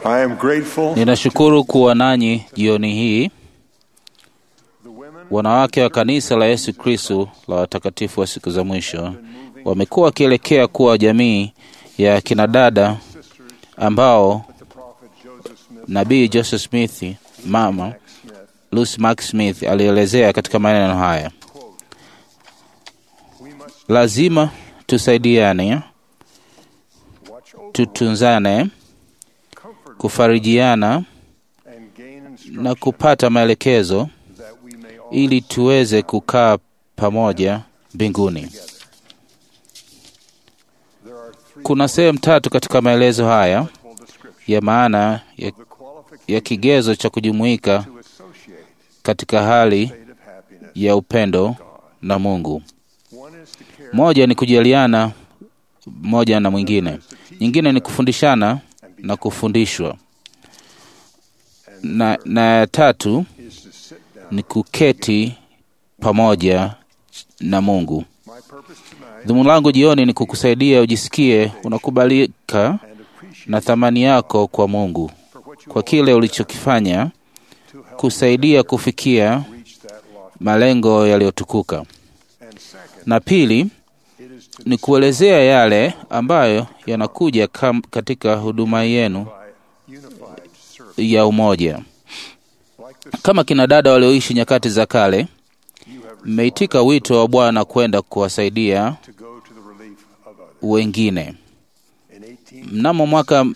I am grateful Ninashukuru kuwa nanyi jioni hii, wanawake wa kanisa la Yesu Kristo la watakatifu wa siku za mwisho. Wamekuwa wakielekea kuwa jamii ya kinadada ambao nabii Joseph Smith, mama Lucy Mark Smith alielezea katika maneno haya: lazima tusaidiane, tutunzane, kufarijiana and gain instruction na kupata maelekezo that we may all ili tuweze kukaa pamoja mbinguni. there are three Kuna sehemu tatu katika maelezo haya full descriptions ya maana ya, the qualification ya kigezo cha kujumuika to associate katika hali state of happiness. ya upendo na Mungu. One is to care Moja ni kujaliana moja na mwingine, nyingine ni kufundishana na kufundishwa, na, na ya tatu is to sit down. ni kuketi pamoja na Mungu. My purpose tonight Dhumuni langu jioni ni kukusaidia ujisikie unakubalika and appreciate na thamani yako kwa Mungu for what you kwa kile ulichokifanya to help kusaidia kufikia reach that lofty. malengo yaliyotukuka. And second, Na pili it is to ni kuelezea yale ambayo yanakuja kam, katika huduma yenu provide unified service. ya umoja. Like the Kama kina dada walioishi nyakati za kale, you have mmeitika wito wa Bwana kwenda kuwasaidia to go to the relief of others. wengine. In 18 Mnamo mwaka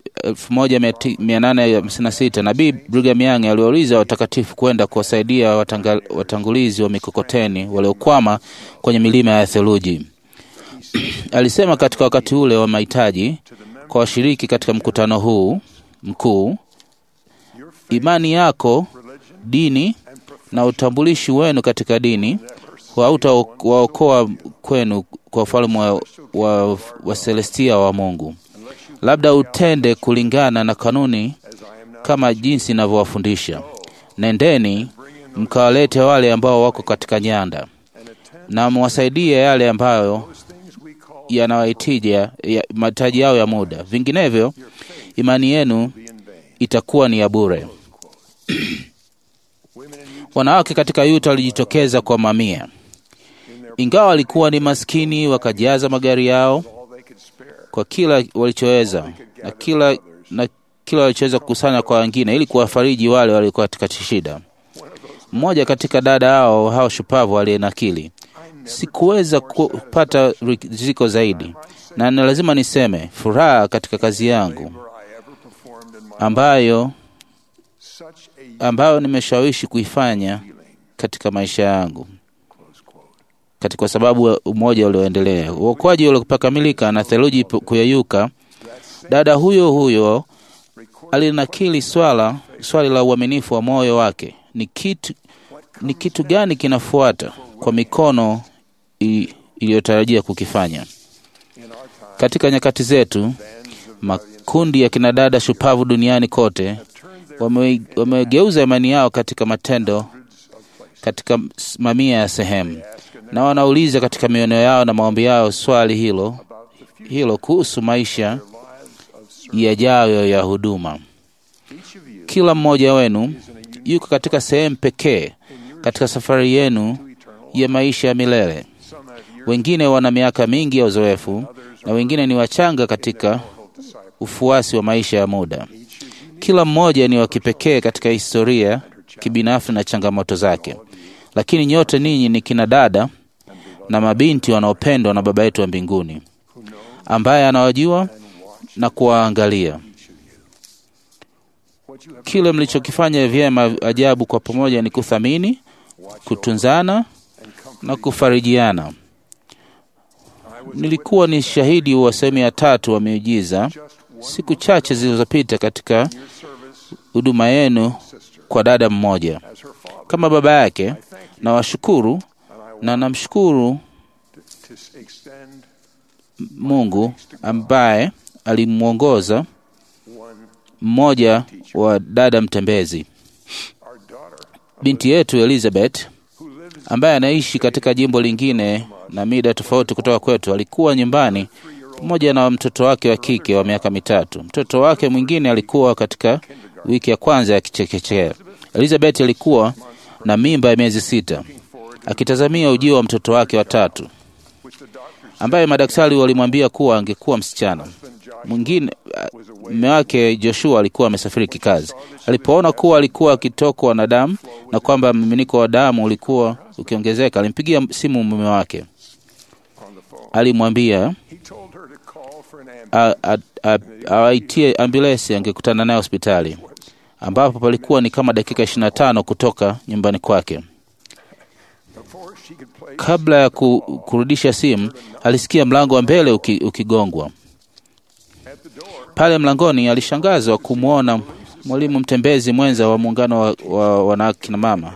1856 nabii Brigham Young aliwauliza watakatifu kwenda kuwasaidia watanga, watangulizi wa mikokoteni waliokwama kwenye milima ya theluji. Alisema katika wakati ule wa mahitaji kwa washiriki katika mkutano huu mkuu, your imani yako, religion dini and profession na utambulishi wenu katika dini hautawaokoa kwenu kwa ufalme wa, wa, wa Celestia wa Mungu. Labda utende kulingana na kanuni as I am now kama jinsi inavyowafundisha. Nendeni mkawalete wale ambao wako katika nyanda and attend na mwasaidie yale ambayo those things we call yanawaitija ya, mahitaji yao ya muda, vinginevyo imani yenu be in vain. itakuwa ni ya bure. Women in Utah Wanawake katika Yuta walijitokeza kwa mamia, in their ingawa walikuwa ni maskini, wakajaza magari yao all they could spare. kwa kila walichoweza na kila, na kila walichoweza kukusanya kwa wengine ili kuwafariji wale waliokuwa katika shida. Mmoja katika dada hao hao shupavu aliyenakili, sikuweza kupata riziko zaidi, na ni lazima niseme furaha katika kazi yangu Labor I ever performed in my ambayo such a ambayo nimeshawishi kuifanya feeling. katika maisha yangu Close quote. katika kwa sababu ya umoja ulioendelea, uokoaji uliopakamilika na theluji pu- kuyeyuka. That same Dada huyo huyo record alinakili swala swali la uaminifu wa moyo wake ni kitu, ni kitu gani kinafuata kwa mikono i- iliyotarajia kukifanya in our time. katika nyakati zetu. Bands of Makundi ya kinadada shupavu duniani kote turned their wame- wamegeuza imani yao katika matendo hundreds of places. katika s- mamia ya sehemu, Ask in their na wanauliza katika miono yao na maombi yao swali hilo about the future hilo kuhusu maisha lives of service. yajayo ya huduma. Each of you Kila mmoja wenu is in a unique yuko katika sehemu pekee in your katika safari yenu to eternal life. ya maisha ya milele. Some have years, Wengine wana miaka mingi ya uzoefu na wengine ni wachanga katika moral disciples. ufuasi wa maisha ya muda. Each is unique. Kila mmoja ni wa kipekee katika historia kibinafsi na changamoto zake, lakini nyote ninyi ni kina dada na mabinti wanaopendwa na Baba yetu wa mbinguni who know ambaye anawajua and watch na kuwaangalia. each of you. What you have Kile mlichokifanya vyema ajabu kwa pamoja ni kuthamini, watched kutunzana and comforted. na kufarijiana. I was Nilikuwa ni shahidi wa sehemu ya tatu wa miujiza just one siku chache zilizopita katika your service, huduma yenu sister, kwa dada mmoja. as her father. Kama baba yake, I thank you, na washukuru and I want na namshukuru to, to extend Mungu ambaye alimwongoza one mmoja wa dada mtembezi, our daughter binti yetu Elizabeth who lives ambaye anaishi katika jimbo lingine na mida tofauti kutoka kwetu. Alikuwa nyumbani pamoja na mtoto wake wa kike wa miaka mitatu. Mtoto wake mwingine alikuwa katika wiki ya kwanza ya kichekechea. Elizabeth alikuwa na mimba ya miezi sita, akitazamia ujio wa mtoto wake wa tatu, ambaye madaktari walimwambia kuwa angekuwa msichana. Mwingine mume wake Joshua alikuwa amesafiri kikazi. Alipoona kuwa alikuwa akitokwa na damu na kwamba mmiminiko wa damu ulikuwa ukiongezeka, alimpigia simu mume wake. Alimwambia awaitie ambulensi angekutana naye hospitali, ambapo palikuwa ni kama dakika ishirini na tano kutoka nyumbani kwake. Kabla ya ku, kurudisha simu, alisikia mlango wa mbele uki, ukigongwa. Pale mlangoni alishangazwa kumwona mwalimu mtembezi mwenza wa muungano wa, wa wanawake na mama.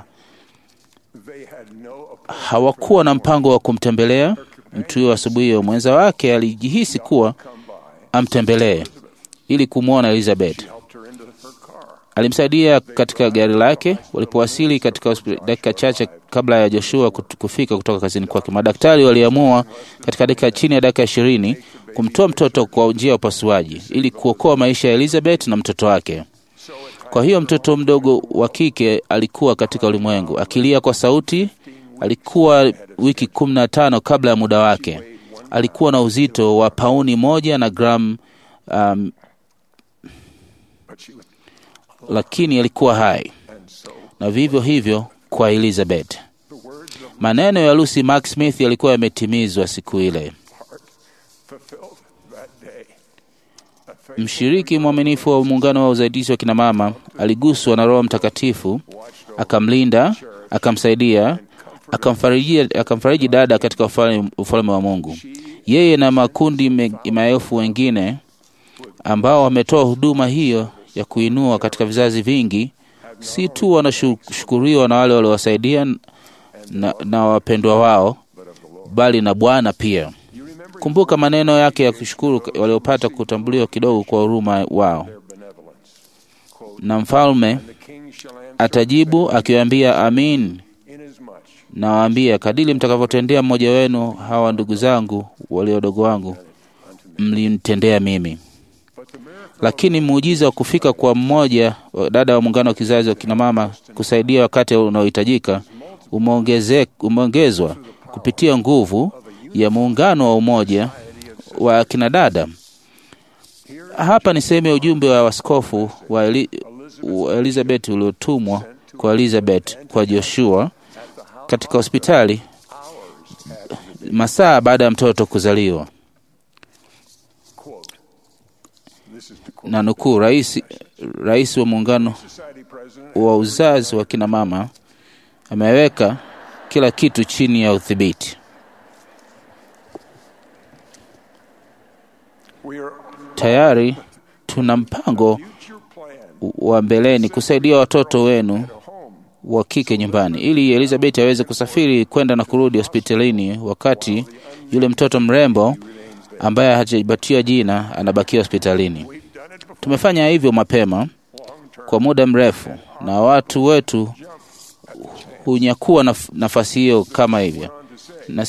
Hawakuwa na mpango wa kumtembelea mtu huyo asubuhi hiyo. Mwenza wake alijihisi kuwa amtembelee ili kumwona Elizabeth. Alimsaidia katika gari lake. Walipowasili katika dakika chache kabla ya Joshua kufika kutoka kazini kwake, madaktari waliamua katika dakika chini ya dakika ishirini kumtoa mtoto kwa njia ya upasuaji ili kuokoa maisha ya Elizabeth na mtoto wake. Kwa hiyo mtoto mdogo wa kike alikuwa katika ulimwengu akilia kwa sauti. Alikuwa wiki kumi na tano kabla ya muda wake. Alikuwa na uzito wa pauni moja na gramu um, lakini alikuwa hai, na vivyo hivyo kwa Elizabeth. Maneno ya Lucy Mark Smith yalikuwa yametimizwa siku ile. Mshiriki mwaminifu wa muungano wa usaidizi wa kinamama aliguswa na Roho Mtakatifu, akamlinda, akamsaidia, akamfariji, akamfariji dada katika ufalme wa Mungu. Yeye na makundi maelfu wengine ambao wametoa huduma hiyo ya kuinua katika vizazi vingi, si tu wanashukuriwa na wale waliowasaidia na, na wapendwa wao, bali na Bwana pia. Kumbuka maneno yake ya kushukuru waliopata kutambuliwa kidogo kwa huruma wao. Na mfalme atajibu akiwaambia, amin, nawaambia kadili mtakavyotendea mmoja wenu hawa ndugu zangu walio wadogo wangu, mlinitendea mimi. Lakini muujiza wa kufika kwa mmoja wa dada wa muungano wa kizazi wa kinamama kusaidia wakati unaohitajika umeongezwa kupitia nguvu ya muungano wa umoja wa kinadada. Hapa ni sehemu ya ujumbe wa waskofu wa, Eli, wa Elizabeth uliotumwa kwa Elizabeth kwa Joshua katika hospitali masaa baada ya mtoto kuzaliwa. Na nukuu, rais, rais wa muungano wa uzazi wa kina mama ameweka kila kitu chini ya udhibiti. Tayari tuna mpango wa mbeleni kusaidia watoto wenu wa kike nyumbani, ili Elizabeth aweze kusafiri kwenda na kurudi hospitalini, wakati yule mtoto mrembo ambaye hajabatiwa jina anabakia hospitalini. Tumefanya hivyo mapema kwa muda mrefu, na watu wetu hunyakua naf nafasi hiyo kama hivyo na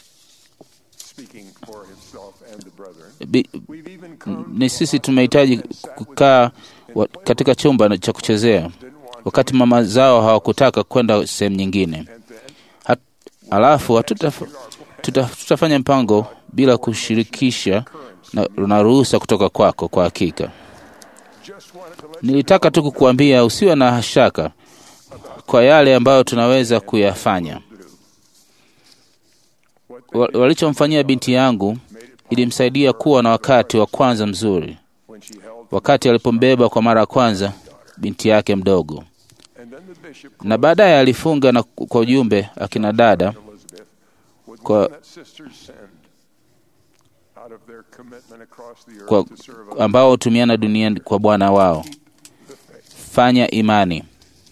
Bi, ni sisi tumehitaji kukaa katika chumba cha kuchezea wakati mama zao hawakutaka kwenda sehemu nyingine. Hat, alafu hatutaf, tuta, tutafanya mpango bila kushirikisha na, na ruhusa kutoka kwako. Kwa hakika nilitaka tu kukuambia usiwe na shaka kwa yale ambayo tunaweza kuyafanya. Walichomfanyia binti yangu ilimsaidia kuwa na wakati wa kwanza mzuri, wakati alipombeba kwa mara ya kwanza binti yake mdogo, na baadaye alifunga na kwa ujumbe akina dada kwa, kwa ambao hutumiana duniani kwa Bwana wao. Fanya imani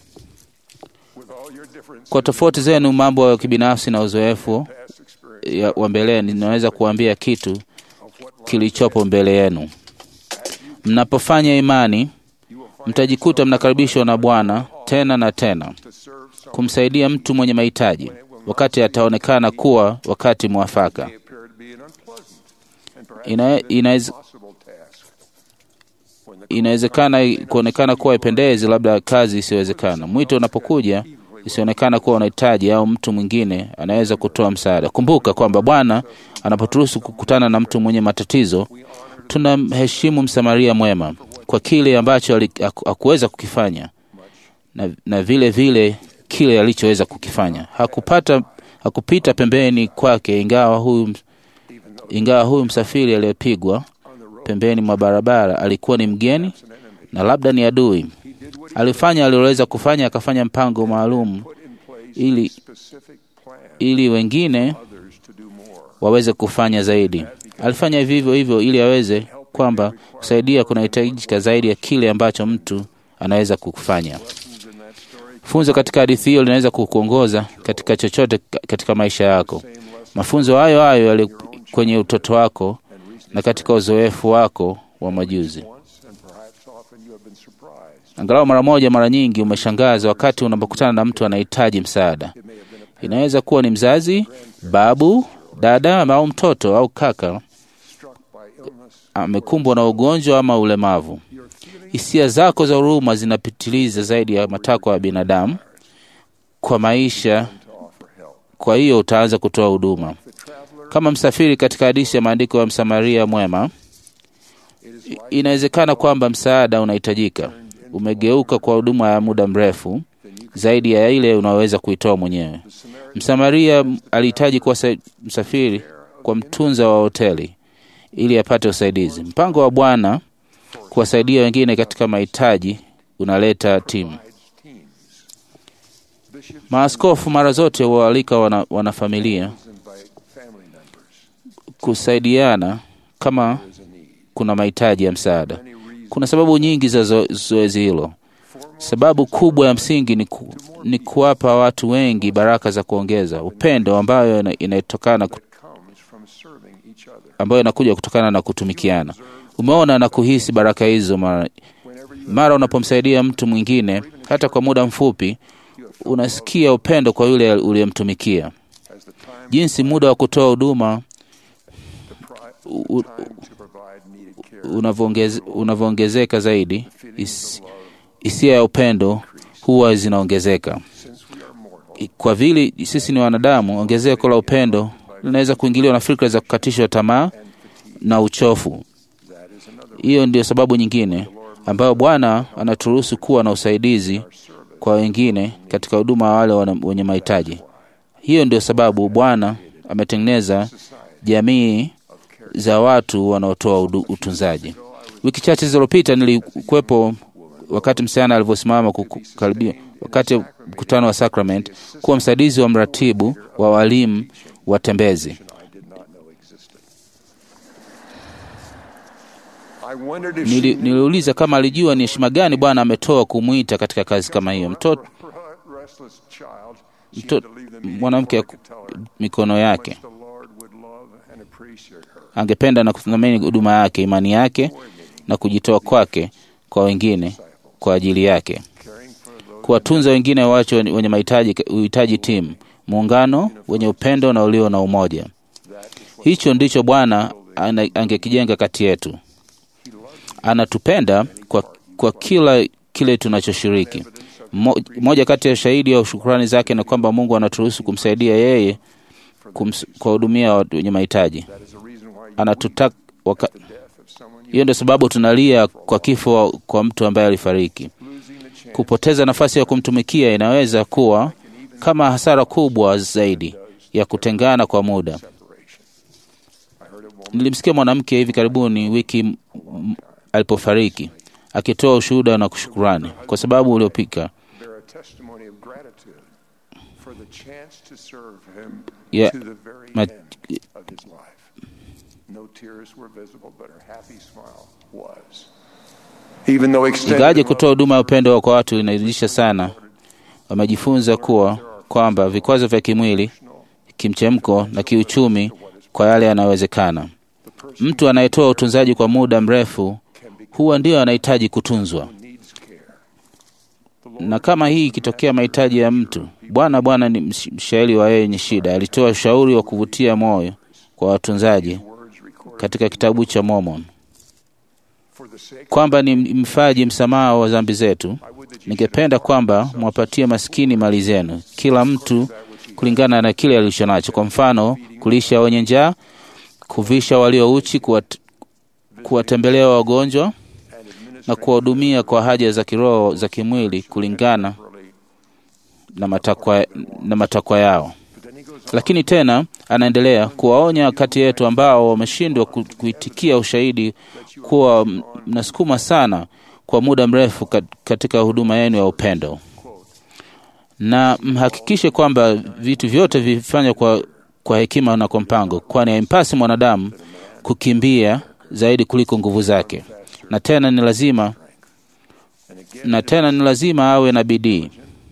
kwa tofauti zenu, mambo ya kibinafsi na uzoefu wa mbeleni, ninaweza kuambia kitu kilichopo mbele yenu. Mnapofanya imani, mtajikuta mnakaribishwa na Bwana tena na tena kumsaidia mtu mwenye mahitaji wakati ataonekana kuwa wakati mwafaka. Ina, inaweza, possible task. When the inawezekana kuonekana kuwa ipendezi, labda kazi isiyowezekana. Mwito unapokuja isionekana kuwa unahitaji au mtu mwingine anaweza kutoa msaada. Kumbuka kwamba Bwana anapoturuhusu kukutana na mtu mwenye matatizo, tunamheshimu Msamaria mwema kwa kile ambacho ali- haku- hakuweza kukifanya na, na vile vile kile alichoweza kukifanya. Hakupata hakupita pembeni kwake, ingawa huyu ingawa huyu msafiri aliyepigwa pembeni mwa barabara alikuwa ni mgeni na labda ni adui. Alifanya aliloweza kufanya, akafanya mpango maalum put in place ili specific plan ili wengine others to do more. waweze kufanya zaidi. Alifanya vivyo hivyo ili aweze kwamba kusaidia kunahitajika zaidi ya kile ambacho mtu anaweza kufanya. Lessons in that story Funzo katika hadithi hiyo linaweza kukuongoza katika chochote ka- katika maisha yako. Mafunzo hayo hayo yali kwenye utoto wako na katika uzoefu wako wa majuzi. once and perhaps often you have been surprised. Angalau mara moja, mara nyingi umeshangaza wakati unapokutana na mtu anahitaji msaada. Inaweza kuwa ni mzazi, babu, dada au mtoto au kaka Struck by illness, amekumbwa na ugonjwa ama ulemavu. your feeling Hisia zako za huruma zinapitiliza zaidi ya matakwa ya binadamu kwa maisha, to offer help. kwa hiyo utaanza kutoa huduma The traveler, kama msafiri. Katika hadithi ya maandiko ya Msamaria mwema, it is i- like inawezekana kwamba msaada unahitajika, umegeuka kwa huduma ya muda mrefu zaidi ya ile unaweza kuitoa mwenyewe. the Samaritan Msamaria alihitaji kuwa sa- msafiri kwa mtunza wa hoteli ili apate usaidizi. Mpango wa Bwana kuwasaidia wengine katika mahitaji unaleta timu. provides teams. Bishops Maaskofu mara zote huwaalika wana, wanafamilia invite family members. kusaidiana kama There is a need. kuna mahitaji ya msaada. Many reasons. Kuna sababu nyingi za zo- zoezi hilo. Sababu kubwa ya msingi ni, ku, ni kuwapa watu wengi baraka za kuongeza upendo ambayo ina- inatokana ku- comes from serving each other. ambayo inakuja kutokana na kutumikiana. Umeona na kuhisi baraka hizo mara, Whenever you mara unapomsaidia mtu mwingine hata kwa muda mfupi, unasikia upendo kwa yule uliyemtumikia. as the time, Jinsi muda wa kutoa huduma the pri- u- u- time to provide needed care, unavyoongeze- unavyoongezeka zaidi, feelings is- of love, hisia ya upendo huwa zinaongezeka. since we are mortal, Kwa vile sisi ni wanadamu, ongezeko la upendo linaweza kuingiliwa na fikra za kukatishwa tamaa and fatigue. na uchofu. That is another Hiyo ndio sababu nyingine ambayo Bwana anaturuhusu kuwa na usaidizi service. kwa wengine katika huduma ya wale wana- wenye mahitaji. Hiyo ndio sababu Bwana ametengeneza jamii of care. za watu wanaotoa udu- utunzaji. Wiki chache zilizopita nilikuwepo wakati msichana alivyosimama kukaribia wakati wa mkutano wa Sacrament kuwa msaidizi wa mratibu wa walimu watembezi. I did not know existed. I wondered if Nili, she knew niliuliza kama alijua ni heshima gani Bwana ametoa kumwita katika kazi kama hiyo. Mtoto for a restless child, she mto, had to leave the meeting mwanamke before I could tell her mikono how yake much the Lord would love and appreciate her. angependa na kuthamini huduma yake, imani yake na kujitoa kwake kwa wengine kwa ajili yake, Caring for those kuwatunza wengine wacho wenye mahitaji uhitaji timu, muungano wenye upendo na ulio na umoja. that is what Hicho ndicho Bwana ana- angekijenga kati yetu. Anatupenda kwa, kwa kila kile tunachoshiriki. Mo- Moja kati ya shahidi ya shukrani zake ni kwamba Mungu anaturuhusu kumsaidia yeye kums- kuwahudumia watu wenye mahitaji. that is the reason why you Anatutaka waka, the death of someone you hiyo ndio sababu tunalia kwa kifo kwa mtu ambaye alifariki. losing the chance Kupoteza nafasi ya kumtumikia inaweza kuwa kama hasara kubwa zaidi ya kutengana kwa muda. separation. I heard a woman Nilimsikia mwanamke hivi karibuni wiki m- m- alipofariki akitoa ushuhuda na kushukurani kwa sababu uliopika bear a testimony of gratitude for the chance to serve him Yeah. to the very Ma- end of his life. No tears were visible, but her happy smile was. Even though extended ingawaje love kutoa huduma ya upendo kwa watu inaridhisha sana, wamejifunza kuwa kwamba vikwazo vya kimwili, kimchemko na kiuchumi kwa yale yanayowezekana. the person Mtu anayetoa utunzaji kwa muda mrefu huwa ndio anahitaji kutunzwa, needs care. na kama hii ikitokea mahitaji ya mtu, Bwana Bwana ni msh- mshauri wa yeye yenye shida, alitoa ushauri wa kuvutia moyo kwa watunzaji Words recorded katika kitabu cha Mormon for the sake kwamba ni mfaji msamaha wa dhambi zetu. I would that you Ningependa kwamba mwapatie maskini mali zenu, kila mtu kulingana na kile alicho nacho. Kwa mfano, kulisha wenye njaa, kuvisha walio uchi, kuwat, kuwatembelea wagonjwa and na administer kuwahudumia kwa haja za kiroho za kimwili kulingana properly. na matakwa, na matakwa yao. But then he goes on. Lakini tena anaendelea kuwaonya kati yetu ambao wameshindwa ku- kuitikia ushahidi kuwa m- mnasukuma sana kwa muda mrefu kat- katika huduma yenu ya upendo, na mhakikishe kwamba vitu vyote vifanywe kwa, kwa hekima na kwa mpango, kwani haimpasi mwanadamu kukimbia zaidi kuliko nguvu zake, na tena ni lazima And again, na tena ni lazima awe na bidii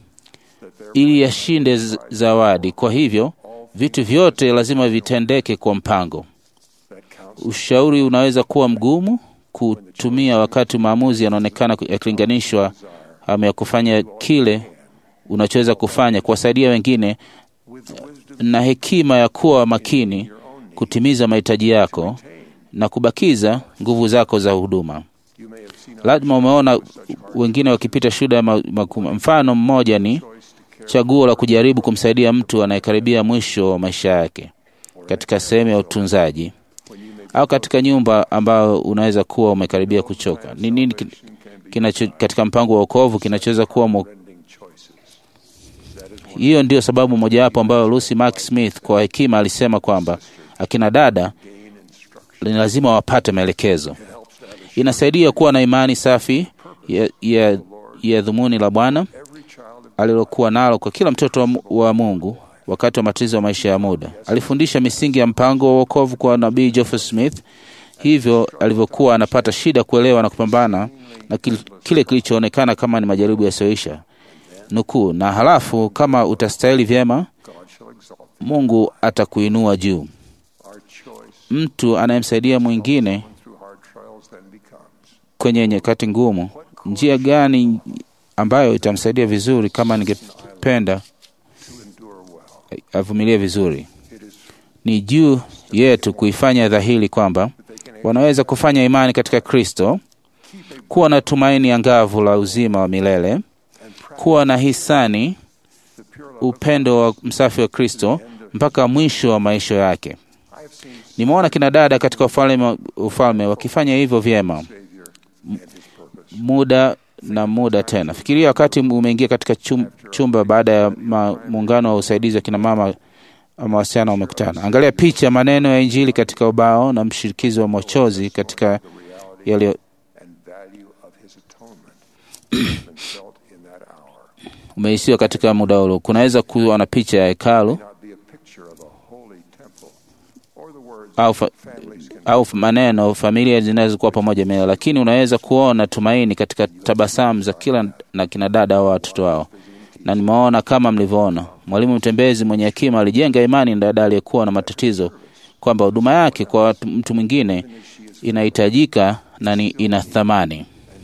that there ili yashinde z- zawadi. Kwa hivyo vitu vyote lazima vitendeke kwa mpango. that counts Ushauri unaweza kuwa mgumu kutumia wakati maamuzi yanaonekana ku- yakilinganishwa ama ya kufanya kile unachoweza kufanya, kuwasaidia wengine with the wisdom na hekima ya kuwa makini your own needs. kutimiza mahitaji yako na kubakiza nguvu zako za huduma. You may have seen Lazima umeona wengine wakipita shuda ma- makubwa. Mfano mmoja ni choice to care chaguo la kujaribu kumsaidia mtu anayekaribia mwisho wa maisha yake katika sehemu ya utunzaji when you may au katika nyumba ambayo unaweza kuwa umekaribia kuchoka. Ni nini ki- can be kinacho, katika mpango wa wokovu kinachoweza kuwa mo, ending choices. That is one hiyo ndio sababu mojawapo ambayo Lucy Mark Smith kwa hekima alisema kwamba akina dada gain instruction. ni lazima wapate maelekezo. It helps to have a Inasaidia kuwa na imani safi ya, ya, ya dhumuni la Bwana every child of alilokuwa nalo kwa kila mtoto wa Mu- wa Mungu wakati wa matatizo ya maisha ya muda. Alifundisha misingi ya mpango wa wokovu kwa nabii Joseph Smith, hivyo alivyokuwa anapata shida kuelewa na kupambana na kil- kile kilichoonekana kama ni majaribu yasiyoisha. Nukuu, na halafu kama utastahili vyema, God shall exalt Mungu atakuinua juu. our choice Mtu anayemsaidia mwingine through hard trials then becomes kwenye nyakati ngumu, njia gani ambayo itamsaidia vizuri kama ningependa to endure well. avumilie vizuri? It is Ni juu yetu kuifanya dhahiri kwamba that they can wanaweza kufanya imani katika Kristo, keep a kuwa na tumaini angavu la uzima wa milele, and practice kuwa na hisani, the pure love of upendo wa msafi wa Kristo mpaka mwisho wa maisha yake. I have seen Nimeona kina dada katika ufalme, ufalme wakifanya hivyo vyema Savior and his purpose. muda na muda tena. Fikiria wakati umeingia katika chum, chumba baada ya ma- muungano wa usaidizi wa kina mama ama wasichana wamekutana. Angalia picha, maneno ya Injili katika ubao na mshirikizi wa mochozi katika The reality yaliyo and value of his atonement has been felt in that hour. umehisiwa katika muda ule. Kunaweza kuwa na picha ya hekalu Not be a picture of a holy temple or the words au, fa, families can au maneno familia zinaweza kuwa pamoja mea, lakini unaweza kuona tumaini katika tabasamu za kila na kina dada au watoto wao. Na nimeona kama mlivyoona, mwalimu mtembezi mwenye hekima alijenga imani na dada aliyekuwa na matatizo kwamba huduma yake kwa watu- mtu mwingine inahitajika na ni ina thamani.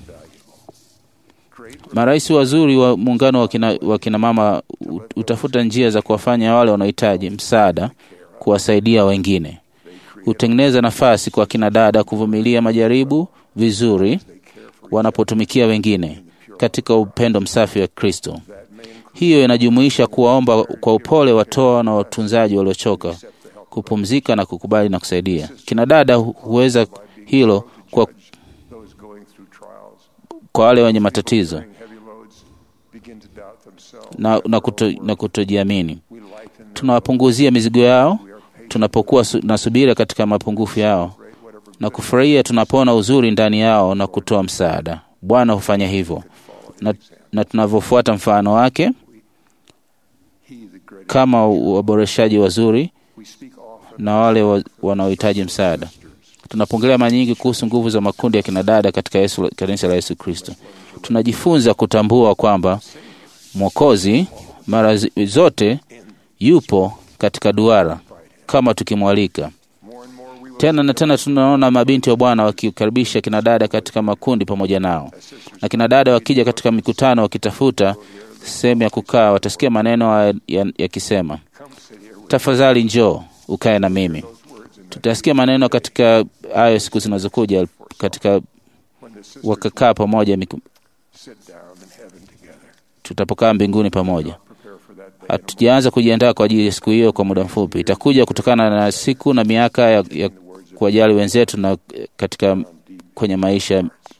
great Marais wazuri wa muungano wa kina, wa kina mama u- utafuta njia za kuwafanya wale wanaohitaji msaada kuwasaidia wengine. Hutengeneza nafasi kwa kina dada kuvumilia majaribu vizuri wanapotumikia wengine katika upendo msafi wa Kristo. Hiyo inajumuisha kuwaomba kwa upole watoa na watunzaji waliochoka, kupumzika na kukubali na kusaidia. Kina dada hu- huweza hilo kwa, those going through trials, kwa wale wenye matatizo bearing heavy loads, begin to doubt themselves. na, na, kuto, na kutojiamini. We lighten their Tunawapunguzia mizigo yao tunapokuwa su, na subira katika mapungufu yao great whatever na kufurahia tunapoona uzuri ndani yao na kutoa msaada. Bwana hufanya hivyo na, na tunavyofuata mfano wake he the great kama waboreshaji wazuri we speak often na wale wa, wanaohitaji msaada. Tunapongelea mara nyingi kuhusu nguvu za makundi ya kinadada katika Yesu, kanisa la Yesu Kristo. Tunajifunza kutambua kwamba Mwokozi mara zi- zote yupo katika duara kama tukimwalika. more and more we will Tena na tena tunaona mabinti wa Bwana wakikaribisha kinadada katika makundi pamoja nao, na kinadada wakija katika mikutano wakitafuta sehemu ya kukaa, watasikia maneno haya ya- yakisema, come sit here with tafadhali njoo ukae na mimi. those words in Tutasikia maneno katika hayo siku zinazokuja, katika when the sisters wakakaa pamoja, miku- sit down in heaven together. tutapokaa mbinguni pamoja. Prepare for that day. in a Hatujaanza kujiandaa kwa ajili ya siku hiyo kwa muda mfupi. Itakuja kutokana na siku na miaka ya, ya kuwajali wenzetu na eh, katika kwenye maisha.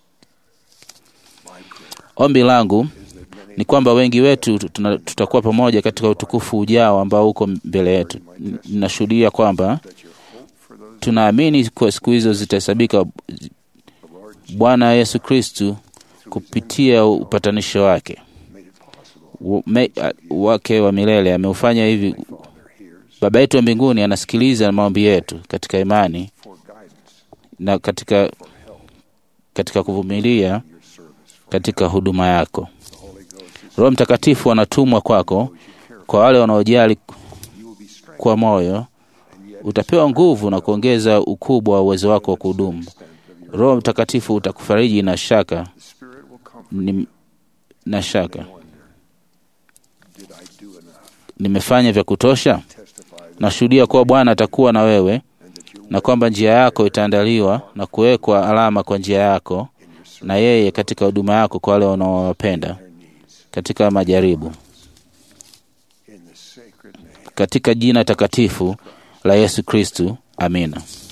Ombi langu ni kwamba wengi wetu tuna- tutakuwa pamoja katika utukufu ujao ambao uko mbele yetu. N- Ninashuhudia kwamba tunaamini kuwa siku hizo zitahesabika Bwana Yesu Kristu kupitia upatanisho wake Wa- me- a- wake wa milele ameufanya hivi. Baba yetu wa mbinguni anasikiliza maombi yetu katika imani for guidance, na katika, katika kuvumilia katika huduma yako. Roho Mtakatifu anatumwa kwako kwa wale wanaojali you will be strengthened kwa moyo. Utapewa nguvu na kuongeza ukubwa wa uwezo wako wa kuhudumu. Roho Mtakatifu utakufariji na shaka The Spirit will comfort ni, na shaka wonder. Did I do enough? nimefanya vya kutosha? Testify Nashuhudia kuwa Bwana atakuwa na wewe and that you na kwamba njia yako itaandaliwa na kuwekwa alama kwa njia yako na yeye katika huduma yako kwa wale wanaowapenda their needs katika majaribu, in the sacred name. katika jina takatifu la Yesu Kristu, amina.